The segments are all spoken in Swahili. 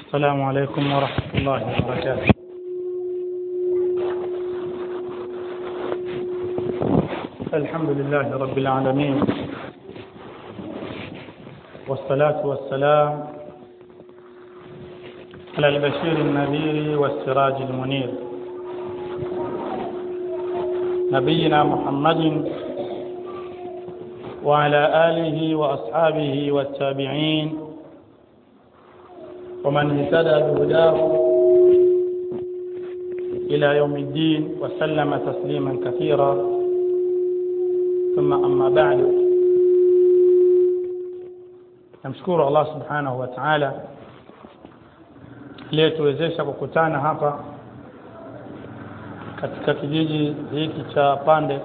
السلام عليكم ورحمة الله وبركاته الحمد لله رب العالمين والصلاة والسلام على البشير النذير والسراج المنير نبينا محمد وعلى آله وأصحابه والتابعين ومن اهتدى بهداه إلى يوم الدين وسلم تسليما كثيرا ثم أما بعد namshukuru Allah subhanahu wa ta'ala aliyetuwezesha kukutana hapa katika kijiji hiki cha Pande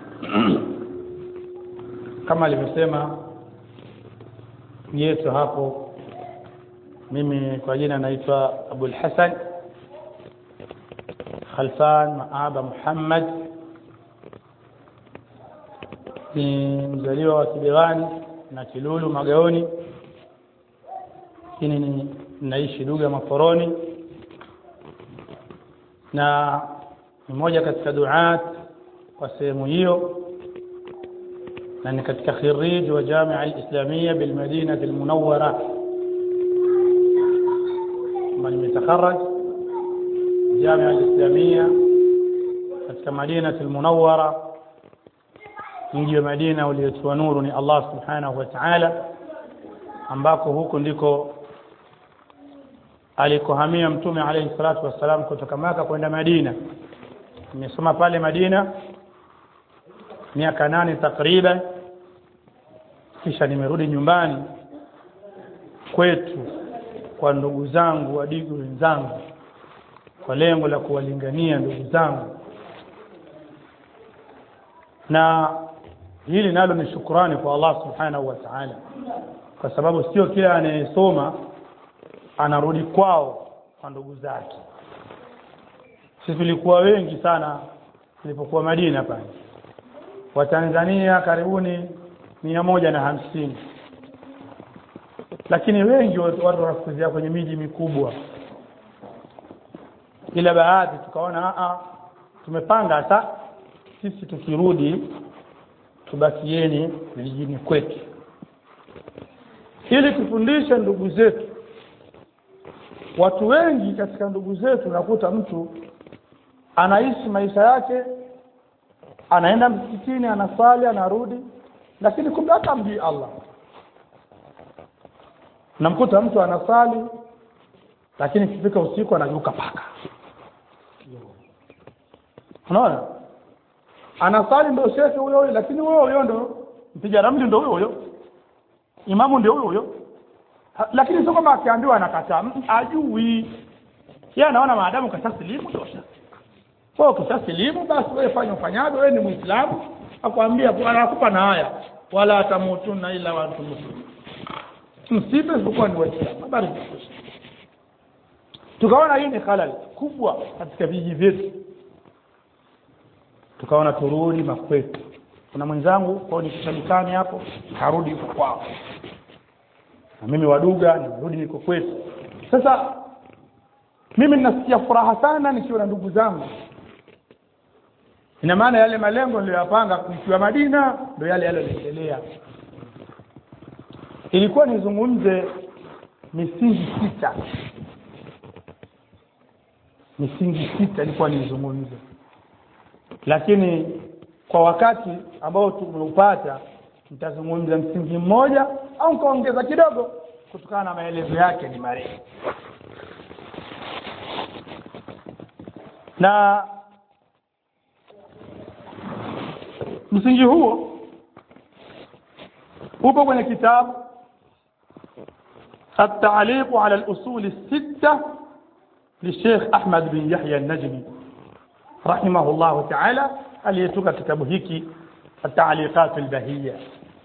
kama alivyosema yetu hapo mimi kwa jina naitwa Abul Hasan Khalfan Maaba Muhammad ni mzaliwa wa Kibewani na Kilulu Magaoni lakini ni naishi Duga Maforoni na ni moja katika duat kwa sehemu hiyo na ni katika khirij wa Jamia al-Islamia bil Madina al-Munawwara kama nimetakharaj Jamia al-Islamia katika Madina al-Munawwara mji wa Madina uliotiwa nuru ni Allah subhanahu wa ta'ala ambako huko ndiko alikohamia mtume alayhi salatu wassalam kutoka Maka kwenda Madina nimesoma pale Madina miaka nane takriban kisha nimerudi nyumbani kwetu kwa ndugu zangu wadigu wenzangu kwa lengo la kuwalingania ndugu zangu na hili nalo ni shukrani kwa Allah subhanahu wa ta'ala kwa sababu sio kila anayesoma anarudi kwao kwa ndugu zake sisi tulikuwa wengi sana tulipokuwa Madina pale Watanzania karibuni mia moja na hamsini lakini wengi watu wanafukuzia kwenye miji mikubwa ila baadhi tukaona a tumepanga hata sisi tukirudi tubakieni vijijini kwetu ili tufundishe ndugu zetu watu wengi katika ndugu zetu nakuta mtu anaishi maisha yake anaenda msikitini anasali anarudi lakini kumbe hata mjui Allah namkuta mtu anasali lakini kifika usiku anajuka paka unaona anasali ndio shekhe huyo huyo lakini huyo huyo ndo mpiga ramli ndio huyo huyo imamu ndio huyo huyo lakini sio kama akiambiwa anakataa ajui yeye anaona maadamu kashasilimu tosha kwa ukishasilimu basi wewe fanya ufanyavyo wewe ni muislamu akwambia anakupa na haya wala tamutunna ila wa antum muslimun msipe isipokuwa ni waislamu habari tukaona hii ni halal kubwa katika vijiji vyetu tukaona turudi makwetu kuna mwenzangu kwao nikishalikani hapo harudi huko kwao na mimi waduga nimerudi niko kwetu sasa mimi ninasikia furaha sana nikiwa na ndugu zangu ina maana yale malengo niliyoyapanga nikiwa Madina ndio yale yale yanaendelea ilikuwa nizungumze misingi sita misingi sita ilikuwa nizungumze lakini kwa wakati ambao tumeupata nitazungumza msingi mmoja au nikaongeza kidogo kutokana na maelezo yake ni marefu na msingi huo upo kwenye kitabu التعليق على الأصول الستة للشيخ أحمد بن يحيى النجمي رحمه الله تعالى aliyetoka kitabu hiki التعليقات البهية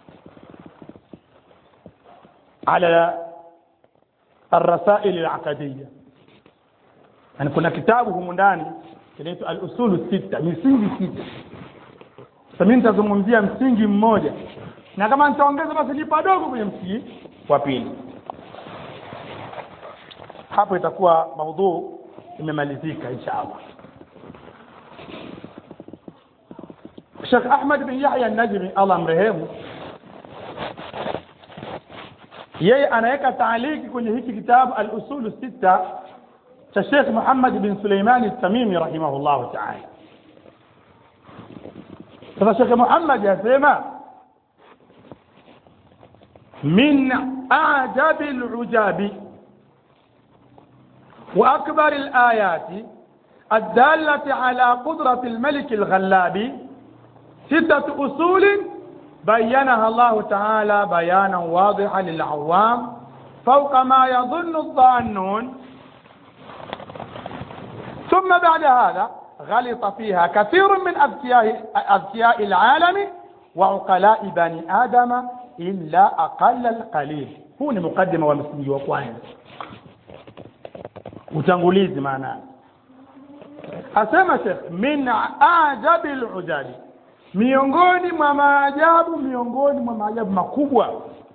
على الرسائل العقدية يعني kuna kitabu humu ndani kinaitwa al-usul sita misingi sita sasa mimi nitazungumzia msingi mmoja na kama nitaongeza basi ni padogo kwenye msingi wa pili hapo itakuwa maudhuu imemalizika insha allah Sheikh Ahmad bin Yahya An-Najmi Allah mrehemu yeye anaweka taaliki kwenye hiki kitabu al-usul sita cha Sheikh Muhammad bin Suleiman At-Tamimi rahimahullah ta'ala sasa Sheikh Muhammad yasema min a'jabi al-ujabi wa akbar al-ayati الدالة على قدرة الملك الغلاب ستة أصول بينها الله تعالى بيانا واضحا للعوام فوق ما يظن الظانون ثم بعد هذا غلط فيها كثير من أذكياء, أذكياء العالم وعقلاء بني آدم إلا أقل القليل هو مقدمة ومسنجي وقوانين utangulizi maana asema shekh min ajabi lujabi miongoni mwa maajabu miongoni mwa maajabu makubwa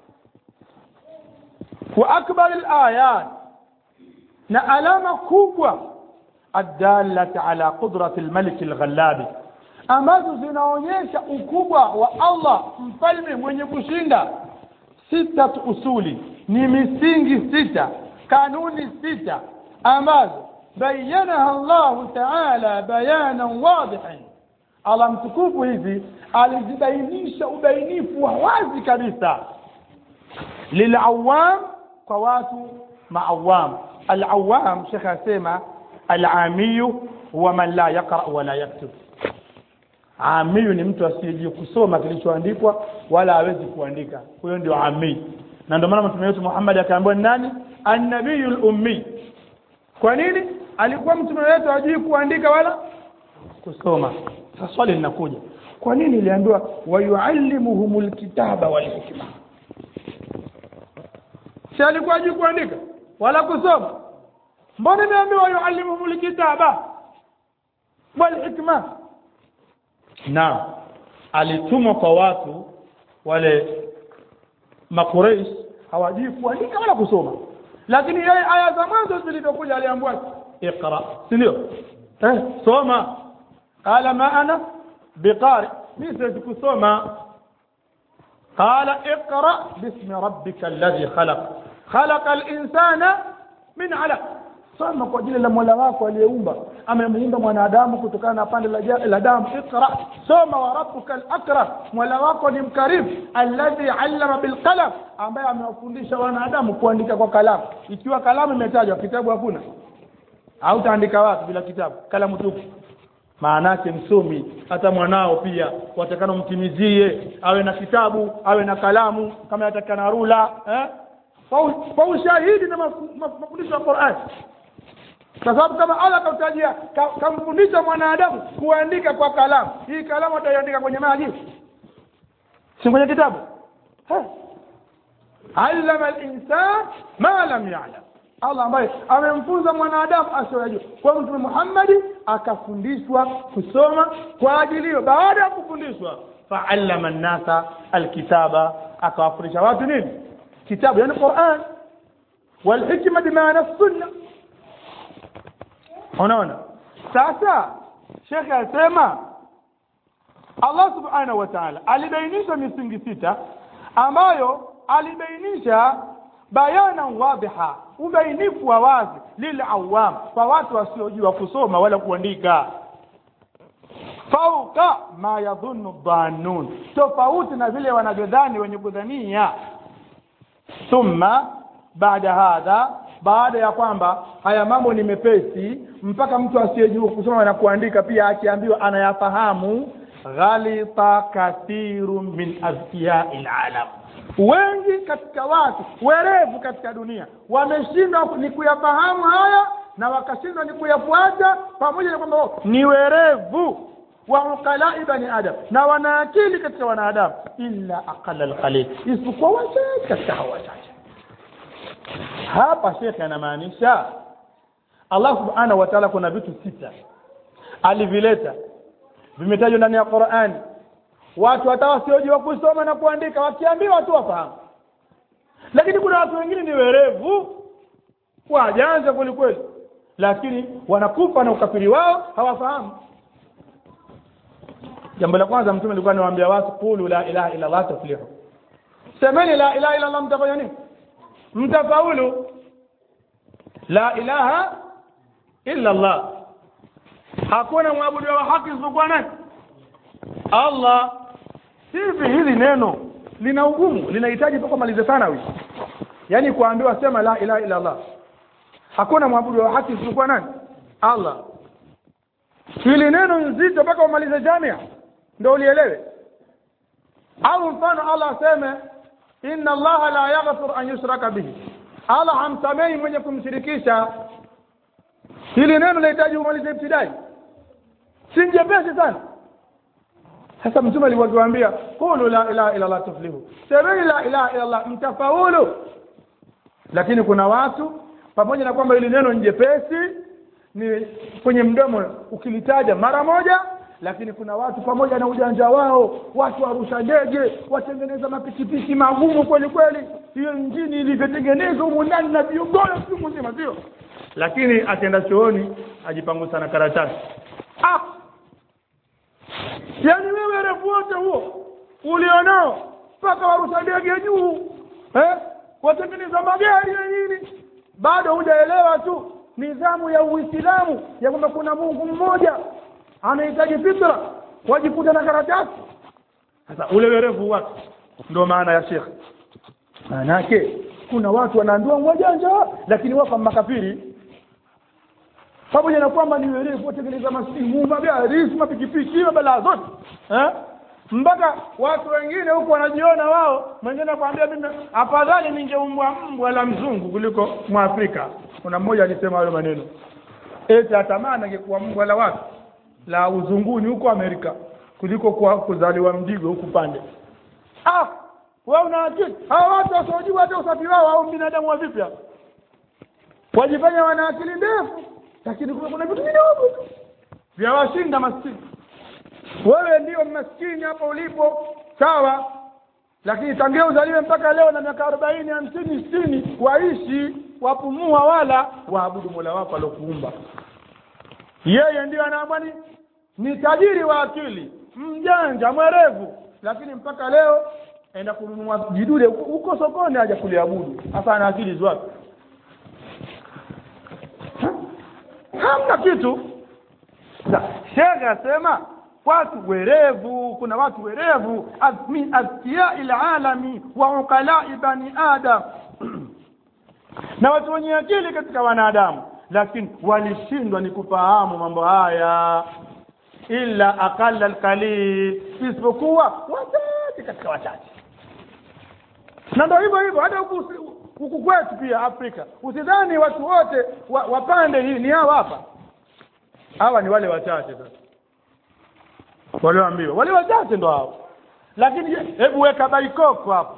wa akbar alayat na alama kubwa adalati ala qudrati almalik alghallabi ambazo zinaonyesha ukubwa wa Allah mfalme mwenye kushinda sita usuli ni misingi sita kanuni sita ambazo bayanaha Allah ta'ala bayanan wadihan Allah mtukufu hizi alizibainisha ubainifu wa wazi kabisa lilawam kwa watu maawam alawam shekhe asema alamiyu huwa man la yaqra wala yaktub amiyu ni mtu asiyejua kusoma kilichoandikwa wala hawezi kuandika huyo ndio ami na ndio maana mtume wetu Muhammad akaambiwa nani annabiyul ummi kwa nini alikuwa mtume wetu hajui kuandika wala kusoma sasa swali linakuja kwa nini iliambiwa wayuallimuhumul kitaba wal hikma si alikuwa hajui kuandika wala kusoma mbona imeambiwa yuallimuhumul kitaba wal hikma naam alitumwa kwa watu wale makureish hawajui kuandika wala kusoma lakini yeye aya za mwanzo zilizokuja aliambiwa iqra si ndio eh soma qala ma ana biqari mimi siwezi kusoma qala iqra bismi rabbika alladhi khalaq khalaqa al-insana min 'alaq soma kwa jina la Mola wako aliyeumba amemuumba mwanadamu kutokana na pande la, la damu iqra soma wa rabbuka al-akram Mola wako ni mkarimu alladhi 'allama bil qalam ambaye amewafundisha wanadamu kuandika kwa kalamu ikiwa kalamu imetajwa kitabu hakuna au taandika wapi bila kitabu kalamu tupu maana yake msomi hata mwanao pia watakana mtimizie awe na kitabu awe na kalamu kama yatakana rula eh kwa ushahidi na mafundisho ya Qur'an kwa sababu kama Allah kautajia kamfundisha mwanadamu kuandika kwa kalamu hii kalamu ataiandika kwenye maji si kwenye kitabu allama al-insan ma lam ya'lam Allah ambaye amemfunza mwanadamu asiyojua kwa mtume Muhammad akafundishwa kusoma kwa ajili hiyo baada ya kufundishwa fa'allama an-nasa al-kitaba akawafundisha watu nini kitabu yani Qur'an wal hikma bimaana sunna unaona sasa shekhe asema Allah subhanahu wa ta'ala alibainisha misingi sita ambayo alibainisha bayana wadhiha ubainifu wa wazi lil awam kwa watu wasiojua kusoma wala kuandika fauka ma yadhunnu dhannun tofauti na vile wanavyodhani wenye kudhania thumma baada hadha baada ya kwamba haya mambo ni mepesi mpaka mtu asiyejua kusoma na kuandika pia akiambiwa anayafahamu ghalita kathiru min azkiyai alalam wengi katika watu werevu katika dunia wameshindwa ni kuyafahamu haya na wakashindwa ni kuyafuata pamoja na kwamba ni werevu wa uqalai bani adam na wana akili katika wanadamu illa aqalla alqalil isipokuwa wachache katika hao wachache hapa shekhe anamaanisha Allah subhanahu wa ta'ala kuna vitu sita alivileta vimetajwa ndani ya Qur'ani watu hata wasiojua kusoma na kuandika wakiambiwa tu wafahamu lakini kuna watu wengine ni werevu wajanja kweli kweli lakini wanakufa na ukafiri wao hawafahamu jambo la kwanza mtume alikuwa anawaambia watu qulu la ilaha illa allah tuflihu semeni la ilaha illa allah mtafanya nini mtafaulu la ilaha illa allah hakuna mwabudu wa haki isipokuwa nani allah hivi hili neno lina ugumu linahitaji mpaka malize sana huyu yaani kuambiwa sema la ilaha illa allah hakuna mwabudu wa haki isipokuwa nani allah hili neno nzito mpaka umalize jamia ndo ulielewe au mfano allah aseme inna allaha la yaghfir an yushraka bihi allah hamsamehi mwenye kumshirikisha hili neno linahitaji umalize ibtidai si jepesi sana sasa mtume alikuwa akiwaambia qulu la ilaha illa allah tuflihu semeni la ilaha illa allah mtafaulu lakini kuna watu pamoja na kwamba hili neno ni jepesi ni kwenye mdomo ukilitaja mara moja lakini kuna watu pamoja na ujanja wao watu warusha ndege watengeneza mapikipiki magumu kweli kweli hiyo injini ilivyotengenezwa humu ndani na viogoro siku nzima sio lakini akienda chooni ajipangusa na karatasi ah yaani wewe refu wote huo ulionao mpaka warusha ndege juu eh? watengeneza magari na nini bado hujaelewa tu nidhamu ya uislamu ya kwamba kuna mungu mmoja anahitaji fitra wajikuta na karatasi sasa ule werevu wake ndio maana ya shekhe maanake kuna watu wanaambiwa wajanja lakini wako makafiri pamoja na kwamba ni werevu watengeneza masimu magari mapikipiki mabalaa zote eh? mpaka watu wengine huku wanajiona wao mwingine akwambia mimi afadhali ningeumbwa mbwa la mzungu kuliko mwafrika kuna mmoja alisema hayo maneno eti atamani angekuwa mbwa la watu la uzunguni huko amerika kuliko kwa kuzaliwa mdigo huku pande ah wewe una akili hawa watu wasiojua hata usafi wao au binadamu wa vipya wajifanya wana akili ndefu lakini kuna vitu vidogo tu vyawashinda maskini wewe ndio maskini hapa ulipo sawa lakini tangia uzaliwe mpaka leo na miaka arobaini hamsini sitini waishi wapumua wala waabudu mola wako aliokuumba yeye ndio anaambwa ni ni tajiri wa akili mjanja mwerevu lakini mpaka leo enda kununua jidude huko sokoni haja kuliabudu hasa ana akili zwapi hamna kitu shekhe asema watu werevu kuna watu werevu min azkiyai lalami wa uqalai bani adam na watu wenye akili katika wanadamu lakini walishindwa ni kufahamu mambo haya illa aqalla alqalil isipokuwa wachache katika wachache na ndio hivyo hivyo hata huku huku kwetu pia afrika usidhani watu wote wa, wapande hii ni hawa hapa hawa ni wale wachache sasa walioambiwa wale wachache ndo hao lakini hebu weka baikoko hapo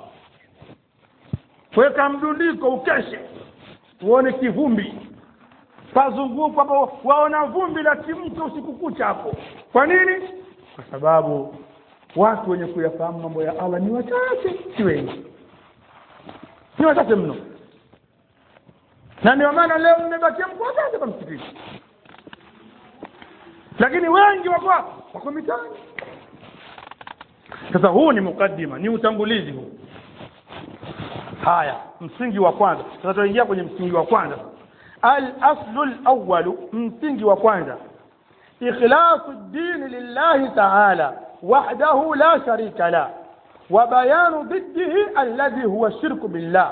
weka mdundiko ukeshe uone kivumbi pazunguka hapo waona vumbi la kimto usiku kucha hapo kwa nini kwa sababu watu wenye kuyafahamu mambo ya allah ni wachache si wengi ni wachache mno na ndio maana leo mmebakia mko wachache hapa msikitini lakini wengi wako wako mitaani sasa huu ni mukaddima ni utangulizi huu haya msingi wa kwanza sasa tunaingia kwenye msingi wa kwanza al-aslu al-awwalu msingi wa kwanza ikhlasu ad-din lillahi ta'ala wahdahu la sharika la wa bayanu diddihi alladhi huwa shirku billah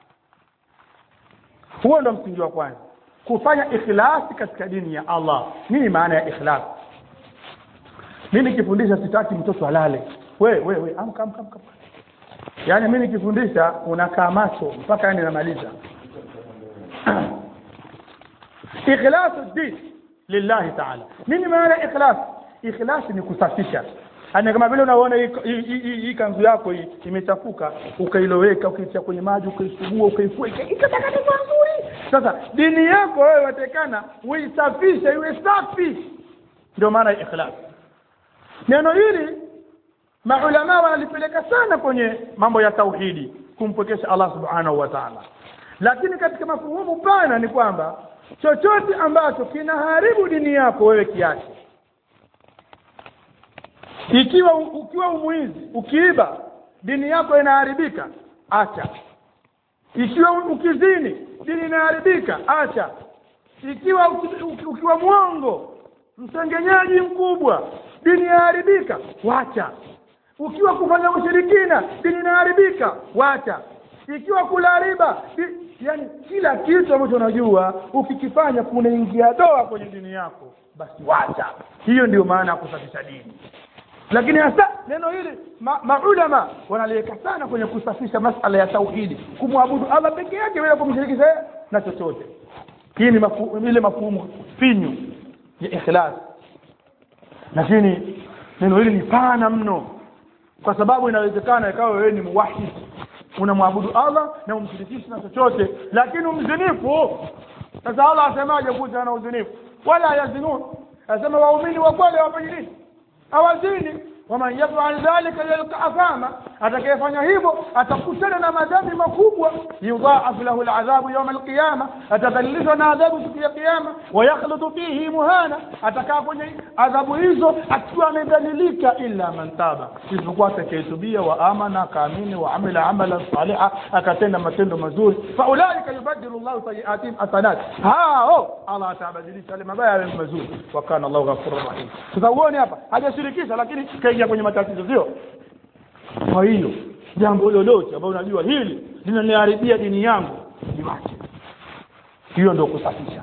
huo ndo msingi wa kwanza kufanya ikhlasi katika dini ya Allah nini maana ya ikhlas mimi nikifundisha sitaki mtoto alale we we we amka amka amka yaani mimi nikifundisha unakaa macho mpaka yani namaliza ikhlasu din lillahi ta'ala nini maana ya ikhlas ikhlas ni kusafisha Ani kama vile unaona hii kanzu yako hii imechafuka ukailoweka ukaitia kwenye maji ukaisugua ukaifua ikatakata nzuri sasa dini yako wewe watekana uisafishe iwe safi ndio maana ya ikhlas neno hili maulama wanalipeleka sana kwenye mambo ya tauhidi kumpokesha Allah subhanahu wa ta'ala lakini katika mafuhumu pana ni kwamba chochote ambacho kinaharibu dini yako wewe kiache ikiwa ukiwa umwizi ukiiba dini yako inaharibika acha ikiwa ukizini dini inaharibika acha ikiwa uki- uki- ukiwa mwongo msengenyaji mkubwa dini inaharibika wacha ukiwa kufanya ushirikina dini inaharibika wacha ikiwa kula riba di- yani kila kitu ambacho unajua ukikifanya kunaingia doa kwenye dini yako basi wacha hiyo ndio maana ya kusafisha dini lakini hasa neno hili ma- maulama wanaliweka sana kwenye kusafisha masala ya tauhidi kumwabudu allah peke yake bila kumshirikisha yeye na chochote hii ni mafu, ile mafumu finyu ya ikhlas lakini neno hili ni pana mno kwa sababu inawezekana ikawa wewe ni muwahid unamwabudu allah na umshirikishi na chochote lakini umzinifu sasa allah asemaje kuhusiana na uzinifu wala yazinun asema waumini wa kweli hawafanyi nini hawazini waman yafal dhalika yalqa athama atakayefanya hivyo atakutana na madhambi makubwa yudhaafu lahu aladhabu yawma alqiyama atadhalilishwa na adhabu siku ya kiyama wayakhludu fihi muhana atakaa kwenye adhabu hizo akiwa amedhalilika illa man taba isipokuwa atakayetubia wa amana akaamini wa amila amalan saliha akatenda matendo mazuri faulaika yubadilu llahu sayiatihim hasanat hao allah atabadilisha yale mabaya yawe mazuri wa kana allahu ghafurur rahim sasa uone hapa hajashirikisha lakini kaingia kwenye matatizo sio kwa hiyo jambo lolote ambalo unajua hili linaniharibia dini yangu niwache hiyo ndio kusafisha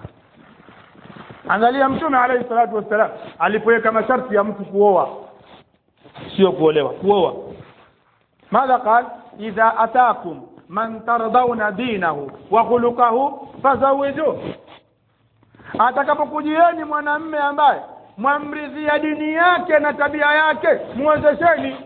angalia mtume alayhi salatu wassalam alipoweka masharti ya mtu kuoa sio kuolewa kuoa madha qal idha atakum man tardawna dinahu wa khuluquhu fazawijuhu atakapokujieni mwanamme ambaye mwamridhia dini yake na tabia yake muwezesheni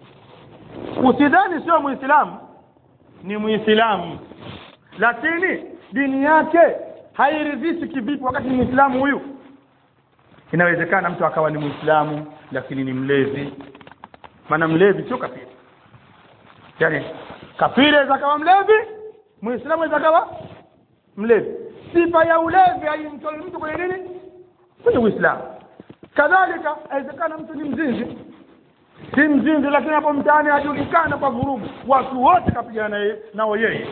usidhani sio muislamu ni muislamu lakini dini yake hairidhishi kivipi wakati ni muislamu huyu inawezekana mtu akawa ni muislamu lakini ni mlevi maana mlevi sio kafiri yani kafiri aweza kawa mlevi muislamu aweza kawa mlevi sifa ya ulevi haimtoi mtu kwenye nini kwenye uislamu kadhalika awezekana mtu ni mzinzi si mzinzi lakini hapo mtaani ajulikana kwa vurugu watu wote kapigana naye nao yeye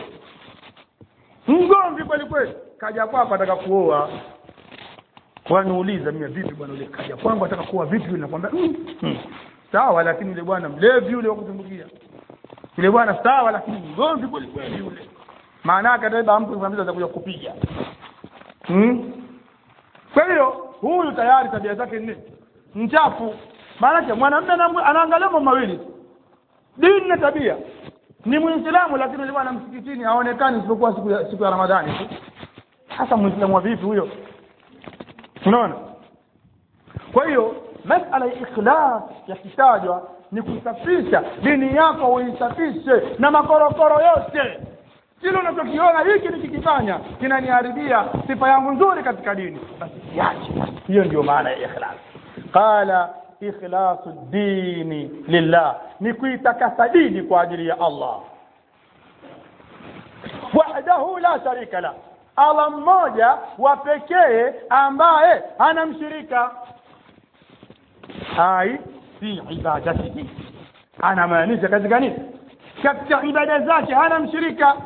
mgomvi kweli kweli kaja kwako ataka kuoa waniuliza mimi vipi bwana yule kaja kwangu ataka kuoa vipi yule nakwambia mm, mm. sawa lakini yule bwana mlevi yule wa kutumbukia yule bwana sawa lakini mgomvi kweli kweli yule maana yake atabeba mtu kumwambia atakuja kupiga hmm? kwa hiyo huyu tayari tabia zake ni mchafu maanake mwanamume anaangalia mambo mawili dini na tabia ni muislamu lakini yule bwana msikitini haonekani isipokuwa siku ya, siku ya ramadhani tu hasa muislamu wa vipi huyo unaona kwa hiyo masala ya ikhlas yakitajwa ni kusafisha dini yako uisafishe na makorokoro yote kile unachokiona hiki nikikifanya kinaniharibia sifa yangu nzuri katika dini basi kiache hiyo ndio maana ya ikhlas qala ikhlasu dini lillah ni kuitakasa dini kwa ajili ya Allah wahdahu la sharika la Allah mmoja wa pekee ambaye hana mshirika hai fi ibadatihi anamaanisha katika nini katika ibada zake hana mshirika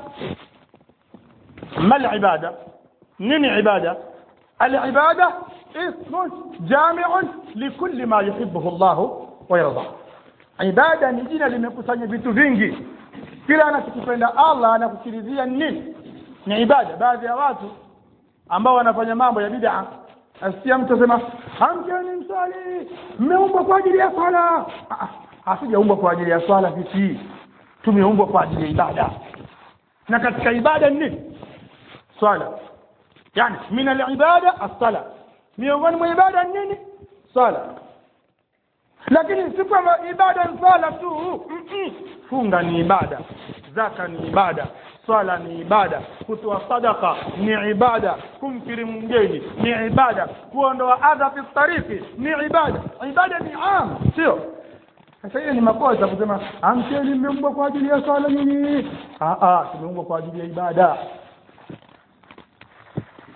mal ibada nini ibada العبادة اسم جامع لكل ما يحبه الله ويرضاه ibada ni jina limekusanya vitu vingi kila anachokipenda allah anakukiridhia nini ni ibada baadhi ya watu ambao wanafanya mambo ya bid'a asikia mtu asema amkeni msali mmeumbwa kwa ajili ya swala hasijaumbwa kwa ajili ya swala sisi tumeumbwa kwa ajili ya ibada na katika ibada ni nini swala yani min alibada as-sala miongoni mwa ibada ni nini swala lakini si kwamba ibada ni swala tu mm -mm. funga ni ibada zaka ni ibada swala ni ibada kutoa sadaka ni ibada kumkirimu mgeni ni ibada kuondoa adha fi tariki ni ibada ibada ni am sio sasa hiyo ni makosa kusema amkeni mmeumbwa kwa ajili ya swala nyinyi ah ah tumeumbwa kwa ajili ya ibada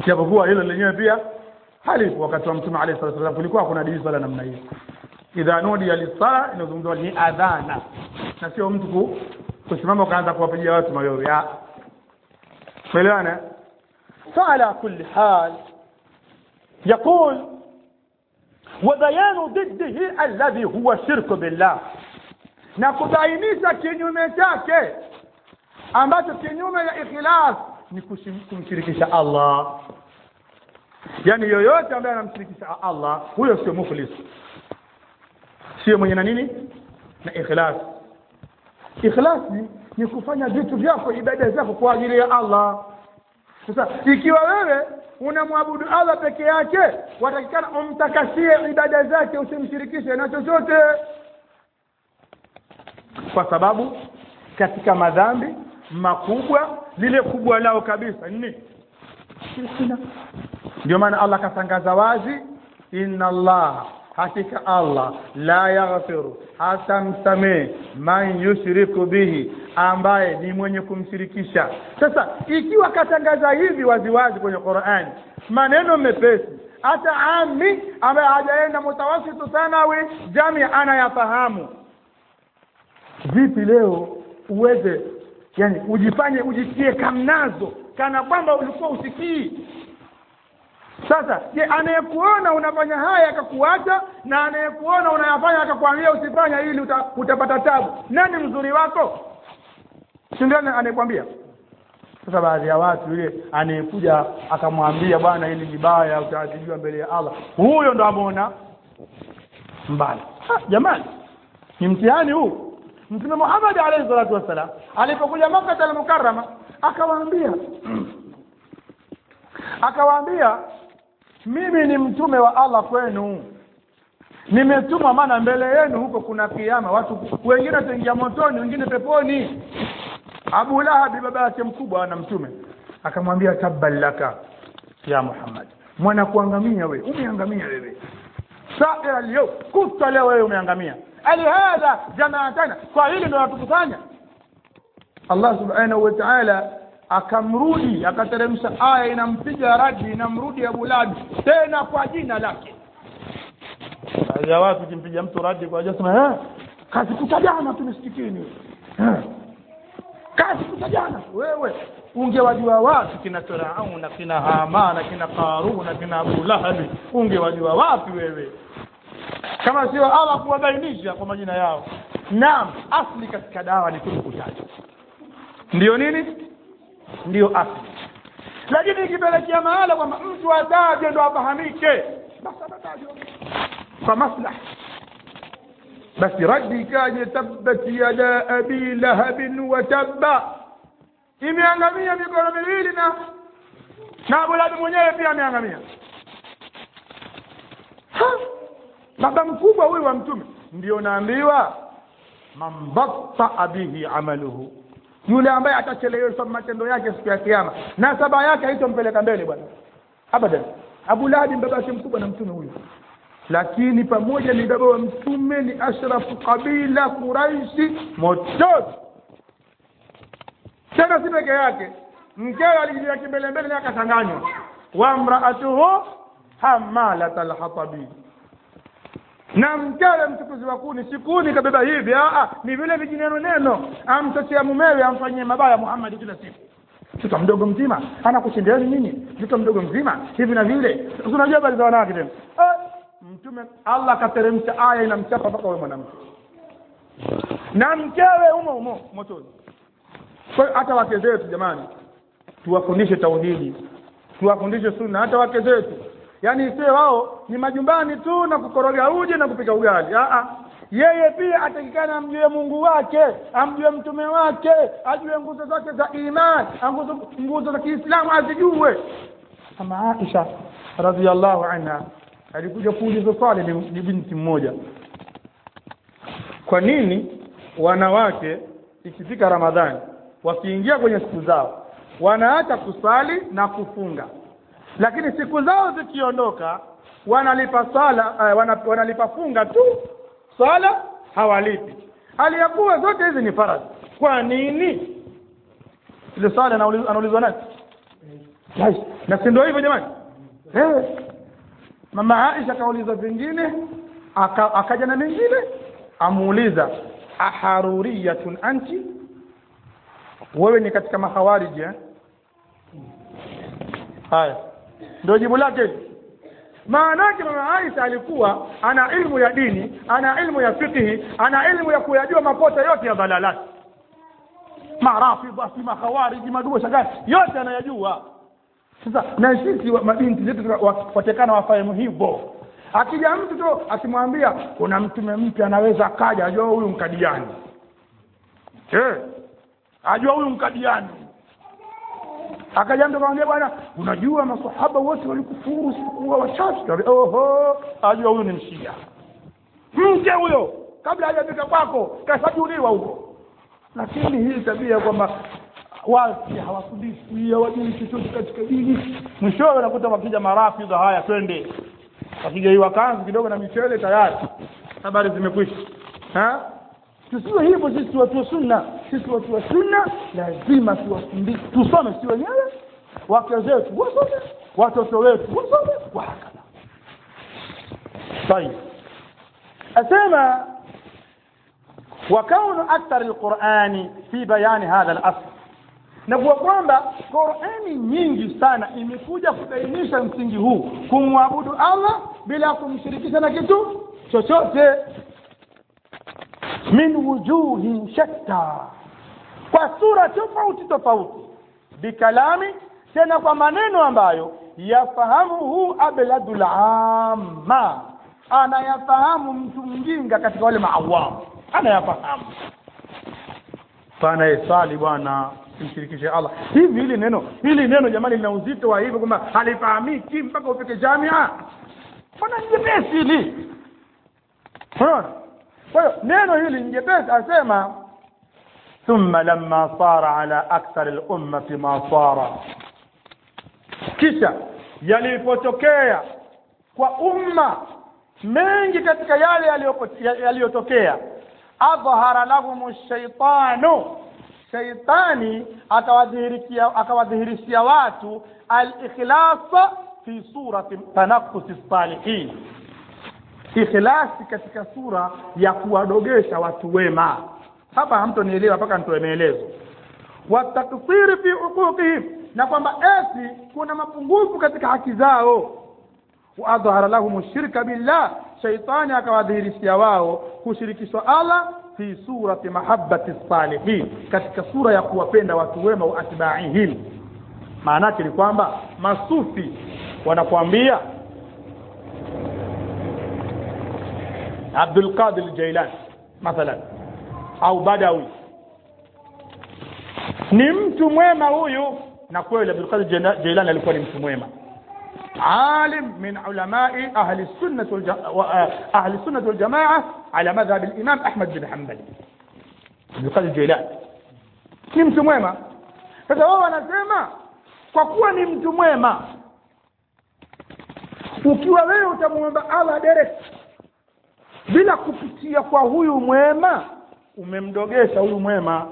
japokuwa hilo lenyewe pia halipo wakati wa mtume alayhi salatu wasallam kulikuwa kuna dini swala namna hiyo idha nudiya lisala inazungumzwa ni adhana na sio mtu ku, kusimama ukaanza kuwapigia watu mayowe ya umeelewana فعلى كل حال يقول وبيان ضده الذي هو الشرك بالله na kubainisha kinyume chake ambacho kinyume ya ikhlas ni kushim- kumshirikisha Allah yani yoyote ambaye anamshirikisha Allah huyo sio mukhlis sio mwenye na nini na ikhlas ikhlas ni, ni kufanya vitu vyako ibada zako kwa ajili ya Allah sasa ikiwa wewe unamwabudu Allah peke yake watakikana umtakasie ibada zake usimshirikishe na chochote kwa sababu katika madhambi makubwa lile kubwa lao kabisa ni nini? shirkina ndio maana Allah akatangaza wazi inna Allah hakika Allah la yaghfiru hata msamehe man yushriku bihi ambaye ni mwenye kumshirikisha sasa ikiwa katangaza hivi waziwazi kwenye Qur'ani maneno mepesi hata ami ambaye hajaenda mutawasitu thanawi jami anayafahamu vipi leo uweze yani ujifanye ujitie kamnazo kana kwamba ulikuwa usikii sasa je anayekuona unafanya haya akakuacha na anayekuona unayafanya akakwambia usifanya ili uta, utapata tabu nani mzuri wako si ndio anayekwambia sasa baadhi ya watu yule anayekuja akamwambia bwana hili ni baya utaadhibiwa mbele ya Allah huyo ndo ameona mbali ah, jamani ni mtihani huu Mtume Muhammad alayhi salatu wassalam alipokuja Makkah al-Mukarrama akawaambia akawaambia mimi ni mtume wa Allah kwenu nimetumwa maana mbele yenu huko kuna kiama watu wengine wataingia motoni wengine peponi Abu Lahabi baba yake mkubwa na mtume akamwambia tabban laka ya Muhammad mwana kuangamia wewe umeangamia wewe saira leo kuta leo wewe umeangamia alihadha jamaatana kwa hili ndio watukusanya Allah subhanahu wa ta'ala akamrudi akateremsha aya inampiga radi inamrudi Abu Lahab tena kwa jina lake baadhi ya watu kimpiga mtu radi kwa jasema eh kazi kutajana tu msikitini eh kazi kutajana wewe ungewajua wapi kina Firauna kina Hamana kina Karuna kina Abu Lahab ungewajua wapi wewe kama sio Allah kuwabainisha kwa majina yao naam asli katika dawa ni kutaja ndio nini ndio asli lakini ikipelekea mahala kwamba mtu atajwe ndo afahamike basi atatajwa kwa maslahi basi raddi ikaje tabbat yada abi lahabin wa tabba imeangamia mikono miwili na na Abu Lahab mwenyewe pia ameangamia baba mkubwa huyu wa mtume ndio naambiwa man batta bihi amaluhu yule ambaye atacheleweshwa matendo yake siku ya kiyama na saba yake haitompeleka mbele bwana abadan Abu Lahab baba yake mkubwa na mtume huyu lakini pamoja ni baba wa mtume ni ashrafu kabila Quraishi motoni tena si peke yake mkewe alijilia kimbele mbele na akachanganywa wa mraatuhu hamalat alhatabi na mkewe mchukuzi wa kuni si kuni kabeba hivi a ni vile vijineno neno amchochea mumewe amfanyie mabaya Muhammad kila siku mtoto mdogo mzima anakushindiani nini mtoto mdogo mzima hivi na vile unajua habari za wanawake tena mtume Allah akateremsha aya inamchapa mpaka wewe mwanamke na mkewe umo umo motoni kwa hiyo hata wake zetu jamani tuwafundishe tauhidi tuwafundishe sunna hata wake zetu yaani isiwe wao ni majumbani tu na kukoroga uji na kupika ugali Aa, yeye pia atakikana amjue Mungu wake amjue mtume wake ajue nguzo zake za imani nguzo nguzo za Kiislamu azijue kama Aisha radhiallahu anha alikuja kuuliza swali ni, ni binti mmoja kwa nini wanawake ikifika Ramadhani wakiingia kwenye siku zao wanaacha kusali na kufunga lakini siku zao zikiondoka wanalipa sala uh, wana, wanalipa funga tu sala hawalipi aliyakuwa zote hizi ni faradhi kwa nini ile sala anaulizwa nani Yes. na si ndio hivyo jamani eh. mama Aisha akauliza vingine aka, akaja na mengine amuuliza aharuriyatun anti wewe ni katika mahawariji eh? haya ndio jibu lake maana yake mama Aisha alikuwa ana ilmu ya dini ana ilmu ya fiqhi ana ilmu ya kuyajua mapote yote ya dhalalati marafidha si makhawariji madua shagani yote anayajua sasa na sisi wa- mabinti zetu wa- watekana wafahamu hivyo akija mtu tu akimwambia kuna mtume mpya anaweza akaja ajua huyu mkadiani eh ajua huyu mkadiani akaja mtu akamwambia bwana unajua masahaba wote walikufuru sikuwa wachache oho ajua huyu ni mshia mke huyo kabla hajafika kwako kashajuliwa huko lakini hii tabia kwamba wasi hawafundishwi hawajui chochote katika dini mwishowe unakuta wakija marafidha haya twende wakigaiwa kanzu kidogo na michele tayari habari zimekwisha Ha? tusiwe hivyo sisi watu wa sunna sisi watu wa sunna lazima tuwafundishe tusome si wenyewe wake zetu wasome watoto wetu wasome wahakadha طيب أسمى وكون أكثر القرآن في بيان هذا الأصل na kuwa kwamba Qur'ani nyingi sana imekuja kubainisha msingi huu kumwabudu Allah bila kumshirikisha na kitu chochote min wujuhin shatta kwa sura tofauti tofauti bikalami tena kwa maneno ambayo yafahamuhu abladul amma anayafahamu mtu mjinga katika wale maawamu anayafahamu anayesali bwana simshirikishe Allah hivi hili neno hili neno jamani lina uzito wa hivyo kwamba halifahamiki mpaka ufike jamia mbona ni jepesi hili unaona kwa hiyo neno hili ni jepesi asema ثم لما صار على أكثر الأمة ما صار kisha yalipotokea kwa umma mengi katika yale yaliyopo- yaliyotokea adhhara lahum shaitanu shaitani akawadhihirikia akawadhihirishia watu al-ikhlasa fi surati tanaffusi salihin ikhlasi katika sura ya kuwadogesha watu wema hapa hamtonielewa mpaka nitoe maelezo watakfiri fi huquqihim na kwamba eti kuna mapungufu katika haki zao waadhhara lahum shirka billah shaitani akawadhihirishia wao kushirikishwa Allah fi surati mahabbati salihin katika sura ya kuwapenda watu wema wa atbaihim maana yake ni kwamba masufi wanakuambia Abdul Qadir Jailani mathalan au Badawi ni mtu mwema huyu na kweli Abdul Qadir Jaila- Jailani alikuwa ni mtu mwema عالم من علماء أهل السنة والج... أهل السنة والجماعة على مذهب الإمام أحمد بن حنبل عبد القادر الجيلاني ni mtu mwema sasa wao wanasema kwa kuwa ni mtu mwema ukiwa wewe utamwomba Allah direct bila kupitia kwa huyu mwema umemdogesha huyu mwema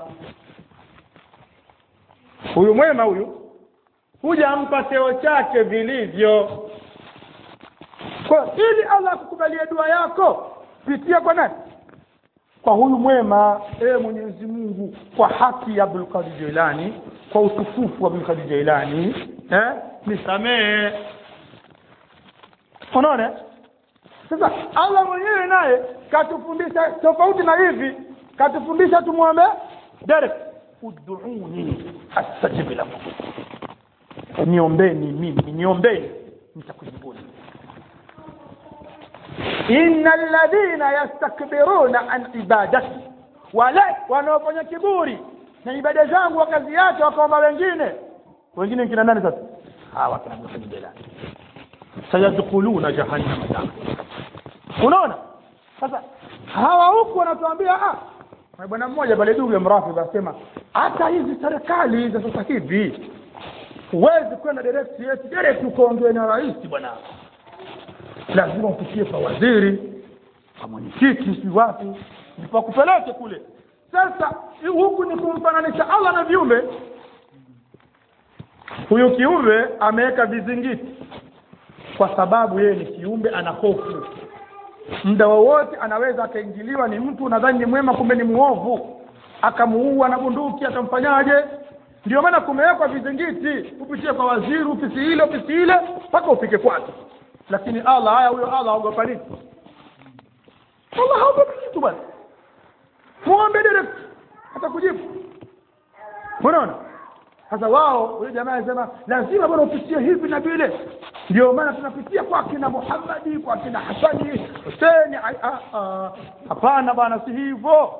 huyu mwema huyu hujampa cheo chake vilivyo kwa ili Allah akukubalie dua yako pitia kwa nani kwa huyu mwema ee Mwenyezi Mungu kwa haki ya Abdul Qadir Jilani kwa utukufu wa Abdul Qadir Jilani eh nisamee unaona sasa Allah mwenyewe naye katufundisha tofauti na hivi katufundisha tumwombe direct ud'uni astajib lakum niombeni mimi niombeni nitakujibuni inna alladhina yastakbiruna an ibadati wale wanaofanya kiburi na ibada zangu wakaziacha wakaomba wengine wengine kina nani sasa hawa kina Ibn Bilal sayadkhuluna jahannama dakhila unaona sasa hawa huku wanatuambia ah na bwana mmoja pale Dugu ya Mrafidh asema hata hizi serikali za sasa hivi huwezi kwenda direct yetu direct ukaongea na rais bwana lazima upitie kwa waziri kwa mwenyekiti si wapi ndipo akupeleke kule sasa huku ni kumfananisha Allah na viumbe huyu kiumbe ameweka vizingiti kwa sababu yeye ni kiumbe ana hofu muda wowote anaweza akaingiliwa ni mtu nadhani ni mwema kumbe ni muovu akamuua na bunduki akamfanyaje ndio maana kumewekwa vizingiti upitie kwa waziri ofisi ile ofisi ile mpaka ufike kwake lakini allah haya huyo allah aogopa nini allah haogopi kitu bwana muombe direct atakujibu unaona sasa wao huyo jamaa anasema lazima bwana upitie hivi na vile ndio maana tunapitia kwa kina muhammadi kwa kina hasani huseni hapana bwana si hivyo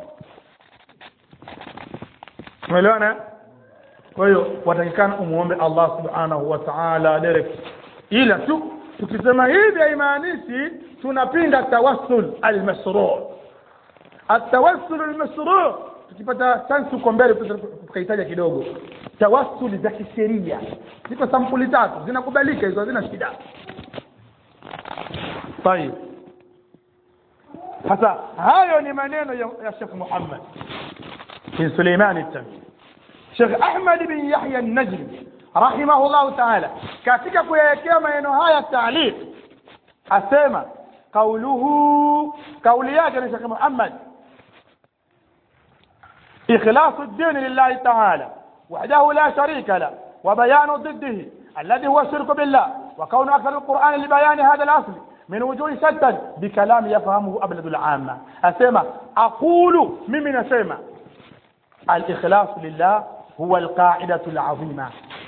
umeelewana kwa hiyo watakikana umuombe allah subhanahu wa taala direct ila tu tukisema hivi haimaanishi tunapinga tawassul almasruu atawassul almasruu tukipata chansi huko mbele tukahitaja kidogo tawassuli za kisheria ziko sampuli tatu zinakubalika hizo hazina shida tayib sasa hayo ni maneno ya, ya Sheikh Muhammad bin Suleiman at-Tamimi Sheikh Ahmad bin Yahya an-Najmi rahimahullah ta'ala katika kuyawekea maneno haya taaliq asema kauluhu kauli yake ni Sheikh Muhammad إخلاص الدين لله تعالى وحده لا شريك له وبيان ضده الذي هو الشرك بالله وكون أكثر القرآن لبيان هذا الأصل من وجوه شتى بكلام يفهمه أبلد العامة أسمى أقول ممن أسمى الإخلاص لله هو القاعدة العظيمة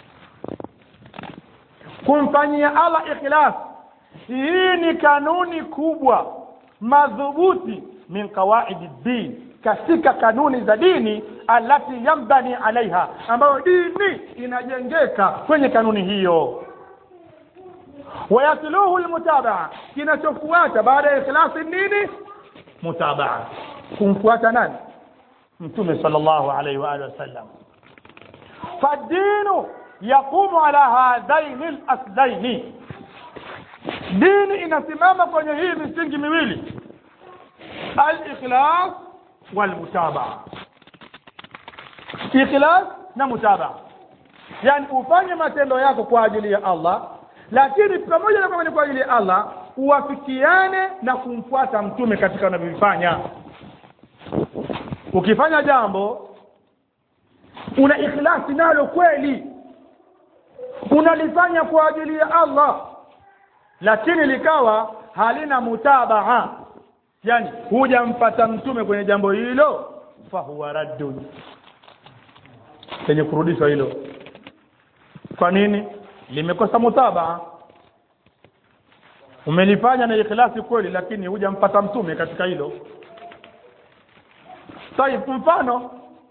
kumfanyia allah ikhlas hii ni kanuni kubwa madhubuti min qawaidi ddin katika kanuni za dini alati yambani alaiha ambayo dini inajengeka kwenye kanuni hiyo wayatluhu lmutabaa kinachofuata baada ya ikhlasi nini mutabaa kumfuata nani mtume sal llahu alaihi waalihi wasallam fadinu yaqumu ala hadhaini laslaini dini inasimama kwenye hii misingi miwili alikhlas walmutabaa ikhlas na mutabaa yani ufanye matendo yako kwa ajili ya allah lakini pamoja na kwamba ni kwa ajili ya allah uwafikiane na kumfuata mtume katika unavyovifanya ukifanya jambo una ikhlasi nalo kweli unalifanya kwa ajili ya allah lakini likawa halina mutabaa yani hujampata mtume kwenye jambo hilo fahuwa raddun lenye kurudishwa hilo kwa nini limekosa mutabaa umelifanya na ikhlasi kweli lakini hujampata mtume katika hilo saib mfano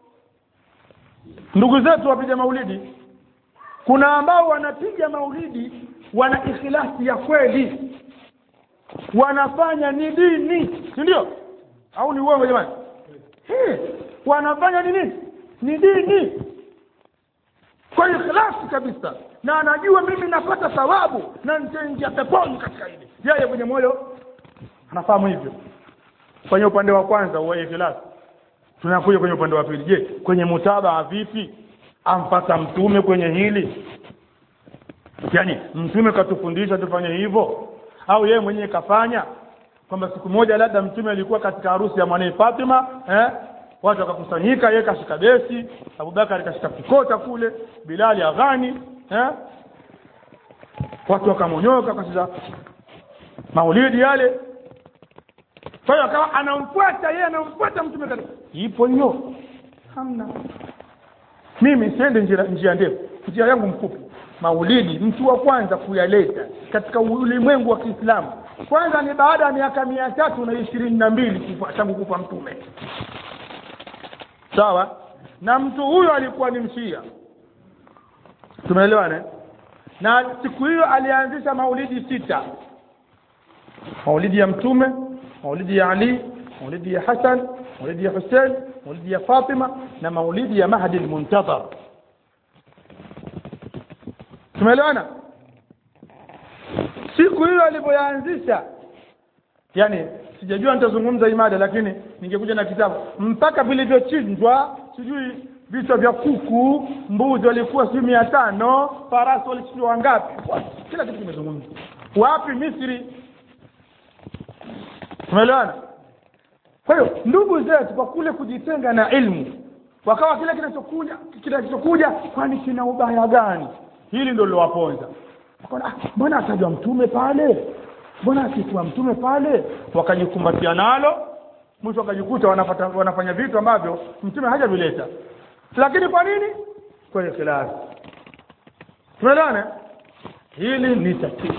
ndugu zetu wapiga maulidi kuna ambao wanapiga maulidi wana ikhlasi ya kweli wanafanya ni dini si ndio au ni uongo jamani hey, wanafanya ni nini ni dini kwa ikhlasi kabisa na anajua mimi napata thawabu na nitaingia peponi katika hili yeye kwenye moyo anafahamu hivyo kwenye upande wa kwanza wa ikhlasi tunakuja kwenye upande wa pili je kwenye mutabaa vipi ampata mtume kwenye hili yaani mtume katufundisha tufanye hivyo au yeye mwenyewe kafanya kwamba siku moja labda mtume alikuwa katika harusi ya mwanae Fatima eh? watu wakakusanyika yeye kashika besi Abubakar kashika kikota kule Bilali aghani eh? watu wakamonyoka kasiza maulidi yale kwa hiyo akawa anamfuata yeye anamfuata mtume katika ipo hiyo hamna mimi siende njia, njia ndefu njia yangu mfupi maulidi mtu wa kwanza kuyaleta katika ulimwengu wa Kiislamu kwanza ni baada ya miaka mia tatu na ishirini na mbili tangu kufa mtume sawa na mtu huyo alikuwa ni mshia tumeelewana na siku hiyo alianzisha maulidi sita maulidi ya mtume maulidi ya ali maulidi ya hasan maulidi ya husein maulidi ya fatima na maulidi ya mahdi lmuntadhar tumeelewana siku hiyo alipoyaanzisha yani sijajua nitazungumza imada lakini ningekuja na kitabu mpaka vilivyochinjwa sijui vichwa vya kuku mbuzi walikuwa sijui mia tano farasi walisijui wangapi kila kitu kimezungumzwa wapi misri umeelewana kwa hiyo ndugu zetu kwa kule kujitenga na ilmu wakawa kile kinachokuja kinachokuja kwani kina ubaya gani hili ndio lilowaponza Wakaona, "Ah, mbona atajwa mtume pale mbona asikuwa mtume pale wakajikumbatia nalo mwisho wakajikuta wanafata, wanafanya vitu ambavyo mtume hajavileta lakini kwa nini kwa ikhlasi tumeelewana hili ni tatizo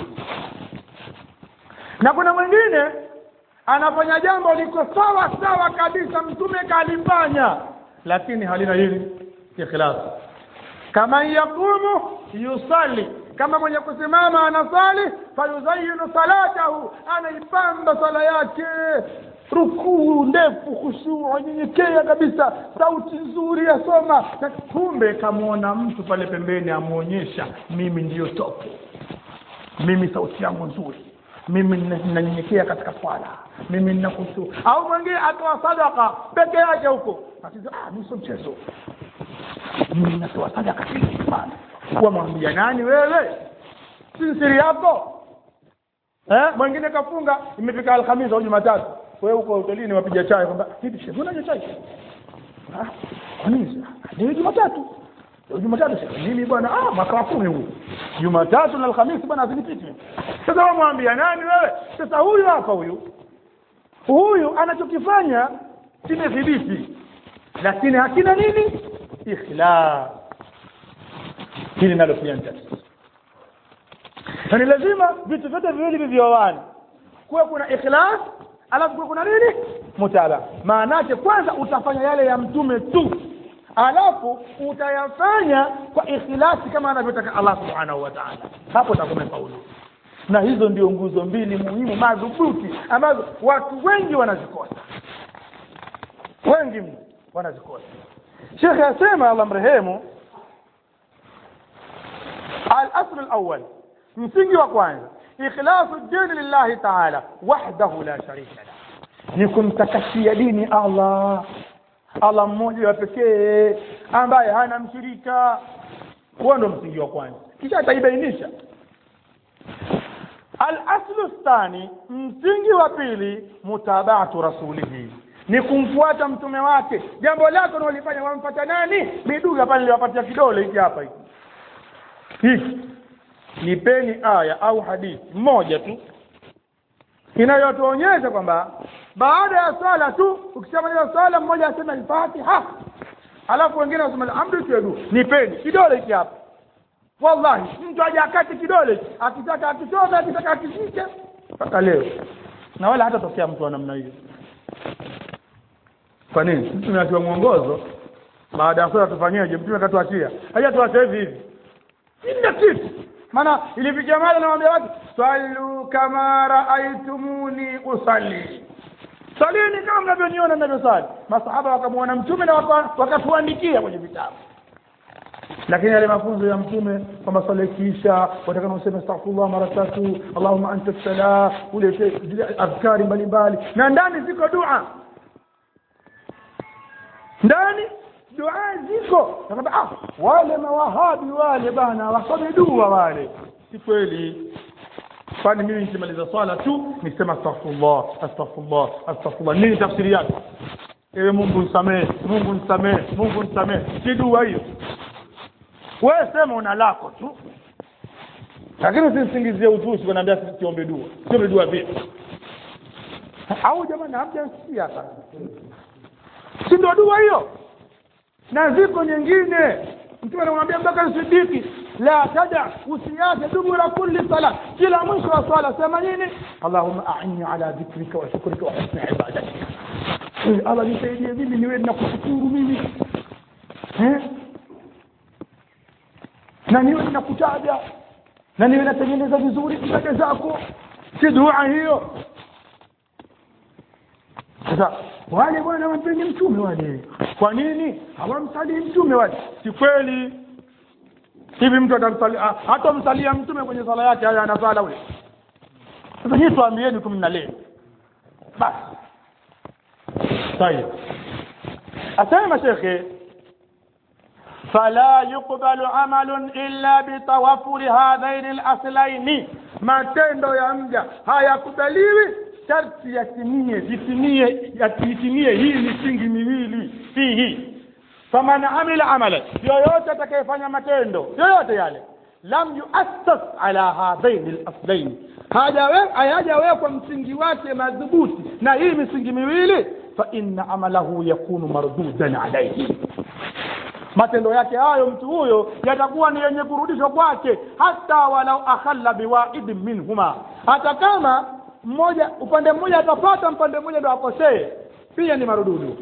na kuna mwingine anafanya jambo liko sawa sawa kabisa mtume kalifanya lakini halina hili ikhlas kama yakumu yusali kama mwenye kusimama anasali fayuzayinu salatahu anaipamba sala yake rukuu ndefu khushuu nyenyekea kabisa sauti nzuri yasoma na kumbe kamwona mtu pale pembeni amwonyesha mimi ndiyo topo mimi sauti yangu nzuri mimi nina- ninanyenyekea katika swala mimi ninakusu au mwingine atoa sadaka peke yake huko Atiza, ah mimi sio mchezo mimi ninatoa sadaka nyingi sana wamwambia nani wewe si siri yako eh mwingine kafunga imefika alhamisi au jumatatu wewe uko hotelini wapiga chai kwamba hivi shehe unaje chai ah kwa nini leo jumatatu leo jumatatu shehe mimi bwana ah mwaka wa kumi huu jumatatu na alhamisi bwana azinipite sasa wamwambia nani wewe sasa huyu hapa huyu huyu anachokifanya kimethibiti lakini hakina nini ikhlas hili nalo pia ni tatizo na ni lazima vitu vyote viwili vivyoane kuwe kuna ikhlas alafu kuwe kuna nini mutaba maana yake kwanza utafanya yale ya mtume tu alafu utayafanya kwa ikhlasi kama anavyotaka Allah subhanahu wa ta'ala hapo utakuwa umefaulu na hizo ndio nguzo mbili muhimu madhubuti ambazo watu wengi wanazikosa wengi mno wanazikosa shekhe asema Allah mrehemu al-asl al-awwal msingi wa kwanza ikhlasu dini lillahi ta'ala wahdahu la sharika la ni kumtakasia dini Allah Allah mmoja wa pekee ambaye hana mshirika huo ndo msingi wa kwanza kisha ataibainisha al-aslu thani msingi wa pili mutabatu rasulihi ni kumfuata mtume wake jambo lako unalofanya wamfuata nani miduga pale niliwapatia kidole hiki hapa hiki hiki nipeni aya au hadithi moja tu inayotuonyesha kwamba baada ya swala tu ukishamaliza swala mmoja asema al-Fatiha alafu wengine wasema alhamdu tuedu nipeni kidole hiki hapa wallahi mtu aje akati kidole akitaka akitoka akitaka akishike mpaka leo na wala hata tokea mtu wa namna hiyo kwa nini mtu tumeatiwa mwongozo baada ya swala tufanyeje mtume akatuachia haja tuache hivi hivi kila kitu maana ilifikia mara nawaambia watu sallu kama raaitumuni usalli salini kama mnavyoniona ninavyosali masahaba wakamwona mtume na waka- wakatuandikia kwenye vitabu lakini yale mafunzo ya mtume kwamba swala ikiisha watakana useme astaghfirullah mara tatu allahumma anta salam ulete zile adhkari mbalimbali na ndani ziko dua ndani dua ziko nakwambia ah wale mawahabi wale bana wasome dua wale si kweli kwani mimi nikimaliza swala tu nisema astaghfirullah astaghfirullah astaghfirullah nini tafsiri yake ewe Mungu nisamee Mungu nisamee Mungu nisamee si dua hiyo wewe sema una lako tu lakini usisingizie uzushi kuniambia siombe dua siombe dua vipi au jamani hamjasikia sana si ndio dua hiyo na ziko nyingine mtume anamwambia Abubakar Siddiqi la tada usiache dubura kulli sala kila mwisho wa swala sema nini Allahumma a'inni ala dhikrika wa shukrika wa husni ibadatika Eh, Allah nisaidie mimi niwe nakushukuru mimi eh na niwe nakutaja na niwe natengeneza vizuri ibada zako si dua hiyo sasa wale bwana wampendi mtume wale kwa nini hawamsalii mtume wale si kweli hivi mtu atamsali ah, hatamsalia mtume kwenye sala yake haya anasala ule sasa hii tuambieni tu mnalee basi طيب asema shekhe fala yuqbalu amalun illa bitawafuri hadhaini laslaini matendo ya mja hayakubaliwi sharti yatimie vitimie yatimie hii misingi miwili fihi faman amila amalan yoyote atakayefanya matendo yoyote yale lam yuassas ala hadhaini laslaini hayajawekwa msingi wake madhubuti na hii misingi miwili fa inna amalahu yakunu mardudan alaihi matendo yake hayo mtu huyo yatakuwa ni yenye kurudishwa kwake hata walau akhalla biwaidin minhuma hata kama mmoja upande mmoja atapata upande mmoja ndo akosee pia ni marududu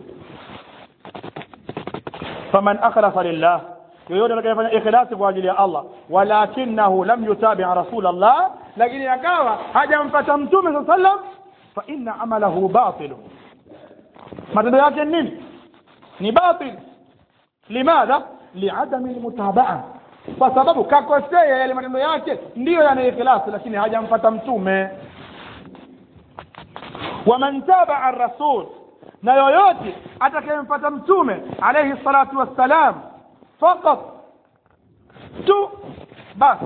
faman akhlasa lillah yoyote atakayefanya ikhlasi kwa ajili ya Allah walakinahu lam yutabi rasul Allah lakini akawa hajampata mtume saa sallam fa inna amalahu batilu matendo yake nini ni batil limadha liadami lmutabaa kwa sababu kakosea yale matendo yake ndiyo yana ikhlasi lakini hajampata mtume waman tabaa rasul na yoyote atakayempata mtume alayhi salatu wassalam fakat tu basi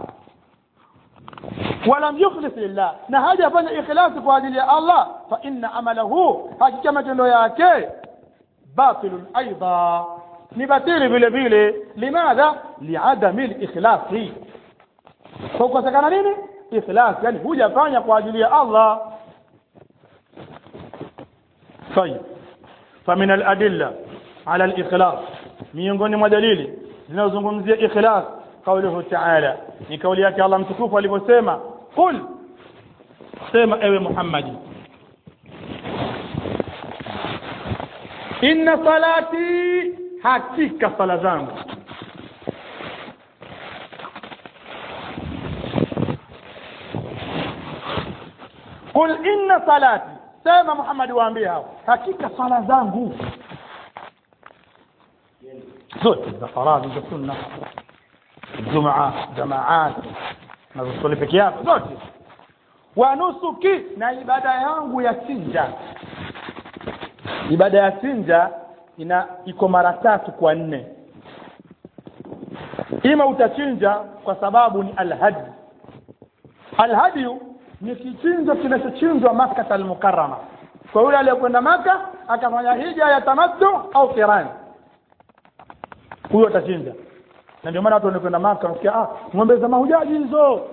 ولم يخلص لله na hajafanya ikhlasi kwa ajili ya Allah fa inna amalahu hakika matendo yake batilun aidha ni batili vile vile limadha liadami likhlasi kwa kukosekana nini ikhlas yani hujafanya kwa ajili ya Allah طيب فمن الأدلة على الإخلاص miongoni mwa dalili zinazozungumzia ikhlas قوله تعالى ni kauli yake Allah mtukufu alivyosema qul sema ewe Muhammadi inna salati hakika sala zangu qul inna salati sema Muhammad waambie hao hakika sala zangu zote za faradhi za sunna jumaa jamaat na zisali peke yako zote wa nusuki na ibada yangu ya chinja ibada ya chinja ina iko mara tatu kwa nne ima utachinja kwa sababu ni alhadi alhadiyu ni kichinjo kinachochinjwa Makkah al-Mukarrama kwa yule aliyekwenda Maka akafanya hija ya tamattu au kirani huyo atachinja na ndio maana watu wanakwenda Maka wanasikia ah ng'ombe za mahujaji hizo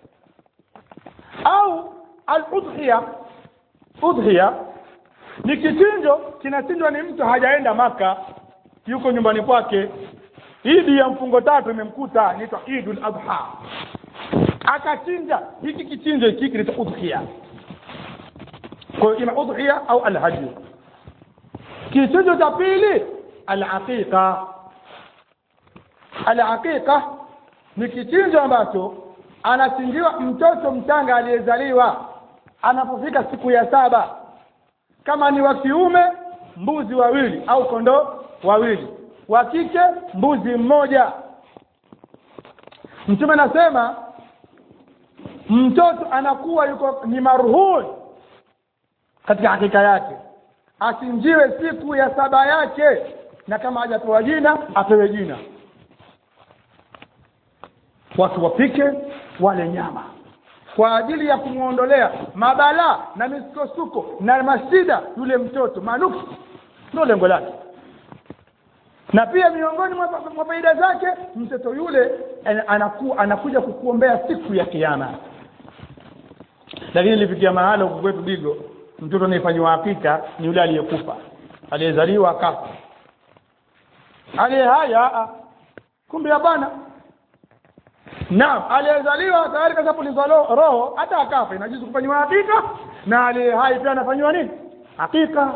au al-udhiya udhiya ni kichinjo kinachinjwa ni mtu hajaenda Maka yuko nyumbani kwake idi ya mfungo tatu imemkuta inaitwa Idul Adha akachinja hiki kichinjo hiki kinaitwa udhiya kwa hiyo ina udhiya au alhadi kichinjo cha pili alaqiqa alaqiqa ni kichinjo ambacho anachinjiwa mtoto mchanga aliyezaliwa anapofika siku ya saba kama ni wa kiume mbuzi wawili au kondoo wawili wa kike mbuzi mmoja mtume anasema mtoto anakuwa yuko ni marhun katika hakika yake achinjiwe siku ya saba yake na kama hajapewa jina apewe jina watu wapike wale nyama kwa ajili ya kumwondolea mabalaa na misukosuko na mashida yule mtoto manuksi ndio lengo lake na pia miongoni mwa faida zake mtoto yule anaku, anakuja kukuombea siku ya kiyama lakini ilifikia mahala huku kwetu digo mtoto anayefanyiwa hakika ni yule aliyekufa aliyezaliwa akafa aliye haya kumbe ya bwana naam aliyezaliwa tayari kashapulizwa roho hata akafa inajuzu kufanyiwa hakika na aliye hai pia anafanyiwa nini hakika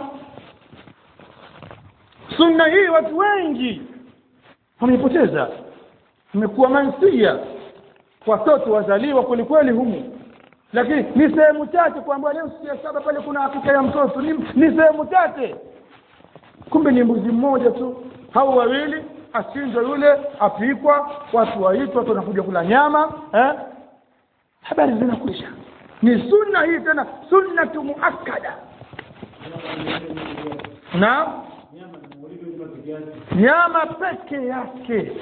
sunna hii watu wengi wameipoteza imekuwa mansia watoto wazaliwa kwelikweli humu lakini ni sehemu chache kuambiwa leo siku ya saba pale kuna hakika ya mtoto ni, ni sehemu chache kumbe ni mbuzi mmoja tu au wawili achinjwa yule apikwa watu waitwa watu wanakuja kula nyama eh? habari zinakwisha ni sunna hii tena sunnatu muakkada na nyama peke yake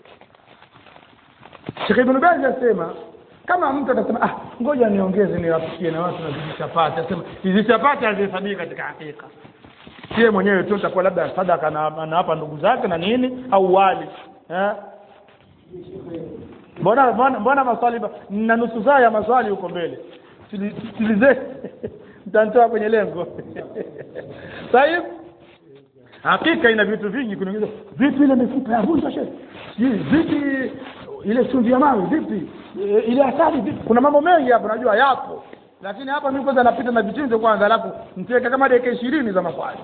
Sheikh Ibn Baz asema kama mtu atasema ah ngoja niongeze niwapikie na watu na hizi chapati asema hizi chapati hazihesabiki katika hakika sie mwenyewe tu takuwa labda sadaka na anawapa ndugu zake na nini au wali eh mbona mbona mbona maswali ba- na nusu saa ya maswali huko mbele sikilize mtantoa kwenye lengo sahib hakika ina vitu vingi kunaongeza vipi ile mifupa ya vunja shehe sijui vipi ile chumvi ya mawe vipi E, ile asali vipi kuna mambo mengi hapo najua yapo lakini hapa mimi kwanza napita na vichinjo kwanza alafu nitaweka kama dakika ishirini za maswali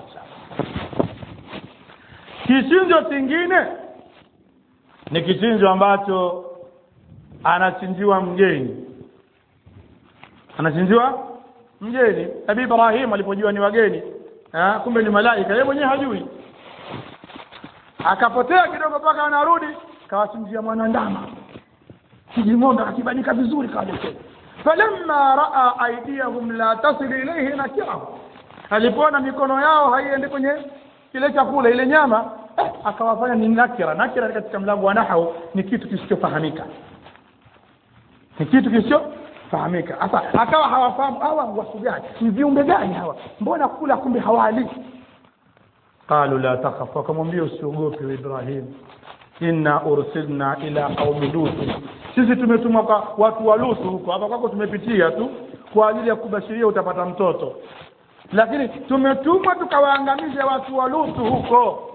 kichinjo kingine ni kichinjo ambacho anachinjiwa mgeni anachinjiwa mgeni nabii ibrahim alipojua ni wageni ha, kumbe ni malaika yeye mwenyewe hajui akapotea kidogo mpaka anarudi kawachinjia mwanandama kijing'ombe akakibandika vizuri kawaletea falamma raa aidiyahum la tasil ilaihi nakirahu alipoona mikono yao haiendi kwenye kile chakula ile nyama eh, akawafanya ni nakira nakira katika mlango wa nahau ni kitu kisichofahamika ni kitu kisichofahamika sasa akawa hawafahamu hawa wasu gani ni viumbe gani hawa mbona kula kumbe hawali qalu la takhaf wakamwambia usiogope we ibrahim inna ursilna ila qaumi lutu sisi tumetumwa kwa watu wa lutu huko hapa kwako tumepitia tu kwa ajili ya kubashiria utapata mtoto lakini tumetumwa tukawaangamize watu wa lutu huko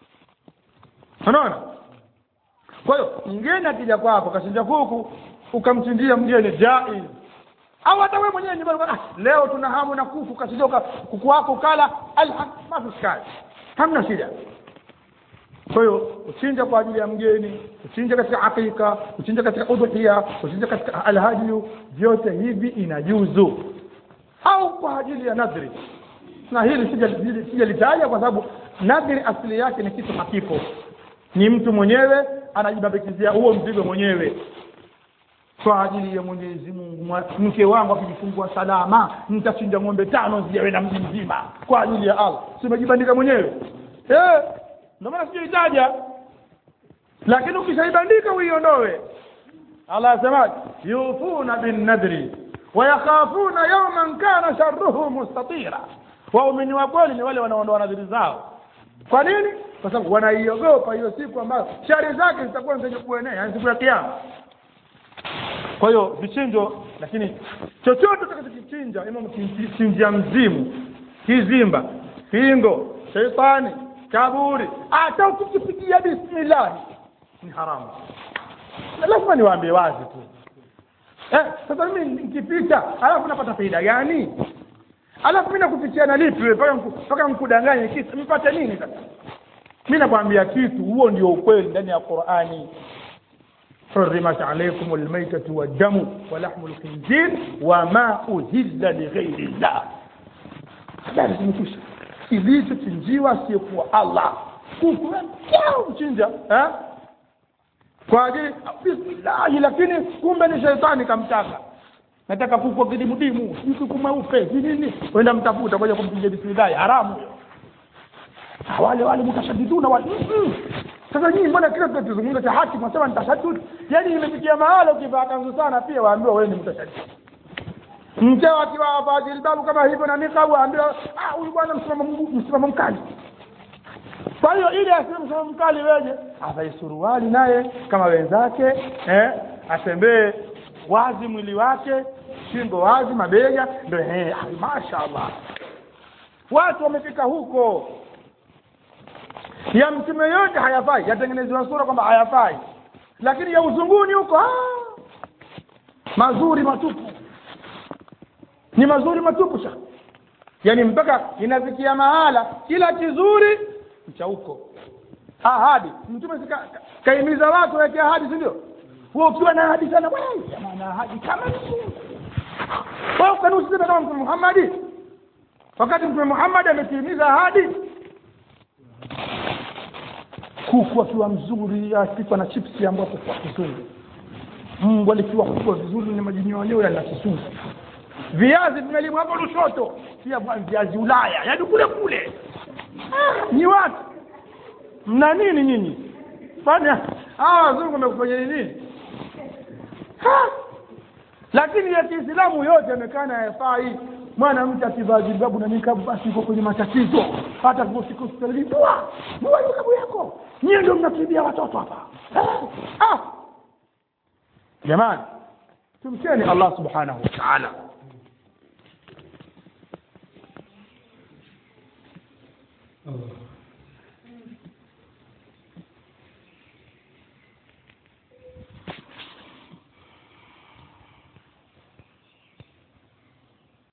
unaona kwa hiyo mgeni akija kwako kashinja kuku ukamchinjia mgeni jaiz au hata wewe mwenyewe nyumbani ah, leo tuna hamu na kuku kashinja kuku wako ukala alham mafuskali hamna shida kwa hiyo uchinja kwa ajili ya mgeni uchinja katika akika uchinja katika udhuhia uchinja katika alhadiyu vyote hivi inajuzu au kwa ajili ya nadhri na hili sija- sijalitaja kwa sababu nadhri asili yake ni kitu hakipo ni mtu mwenyewe anajibambikizia huo mzigo mwenyewe kwa ajili ya Mwenyezi Mungu mwa- mke wangu akijifungua salama nitachinja ng'ombe tano zijawe na mji mzima kwa ajili ya Allah si umejibandika mwenyewe eh ndio maana sijaitaja lakini ukishaibandika uiondoe Allah asema yufuna bin nadri wa yakhafuna yawman kana sharruhu mustatira waumini wa kweli ni wale wanaondoa nadhiri zao kwa nini kwa sababu wanaiogopa hiyo siku ambayo shari zake zitakuwa zenye kuenea yani siku ya kiyama kwa hiyo vichinjo lakini chochote utakachokichinja ima mkichinjia mzimu kizimba pingo sheitani kaburi hata ukikipigia bismillahi ni haramu Na lazima niwaambie wazi tu eh, sasa mimi nikipita alafu napata faida gani alafu mimi nakupitia na lipi wewe mpaka nku- mpaka nkudanganye kitu mpate nini sasa mimi nakwambia kitu huo ndio ukweli ndani ya Qur'ani حرمت عليكم الميتة والدم ولحم الخنزير وما أهل لغير الله habari zimekwisha kilichochinjiwa asiyekuwa allah kuku mchinja eh? kwa ajili bismillahi lakini kumbe ni sheitani kamtaka nataka kuku wa kidimudimu sijui kuku mweupe si nini wenda mtafuta kwaja kumchinja bismillahi haramu hiyo Ah, wale wale mutashadiduna wale Mm-mm. sasa nyinyi mbona kila tunazungumza cha haki mnasema ni tashaddud yani imefikia mahala ukivaa kanzu sana pia waambiwa wewe ni mtashaddid mkeo akiwa avaa jilbabu kama hivyo na nikabu waambiwa ah huyu bwana msimamo mgu- msimamo mkali kwa hiyo ili asiwe msimamo mkali weje avae suruali naye kama wenzake eh atembee wazi mwili wake shingo wazi mabega ndio eh ah, mashaallah watu wamefika huko ya mtume yote hayafai yatengenezewa sura kwamba hayafai lakini ya uzunguni huko ah, mazuri matupu ni mazuri matupu sha yaani mpaka inafikia mahala kila kizuri ni cha huko ahadi mtume sika- ka- kaimiza watu waweke ahadi si ndio wewe ukiwa na ahadi sana wewe jamaa na ahadi kama ni Mungu wewe ukanusema kama mtume Muhammad wakati mtume Muhammad ametimiza ahadi kuku akiwa mzuri akipikwa na chipsi ambayo kwa kizuri mbwa likiwa kubwa vizuri ni majinyonyo yana kisusu viazi vimelimwa hapo Lushoto pia bwana viazi Ulaya yaani kule kule Ah, ni watu mna nini nyinyi fanya hawa wazungu wamekufanya nini Ha! lakini ya kiislamu yote amekana hayafai mwanamke akivaa jilbabu na nikabu basi iko kwenye matatizo hata siku hospitalini dua dua nikabu yako nyie ndio mnakimbia watoto hapa Eh, ah jamani tumcheni allah subhanahu wa taala Allah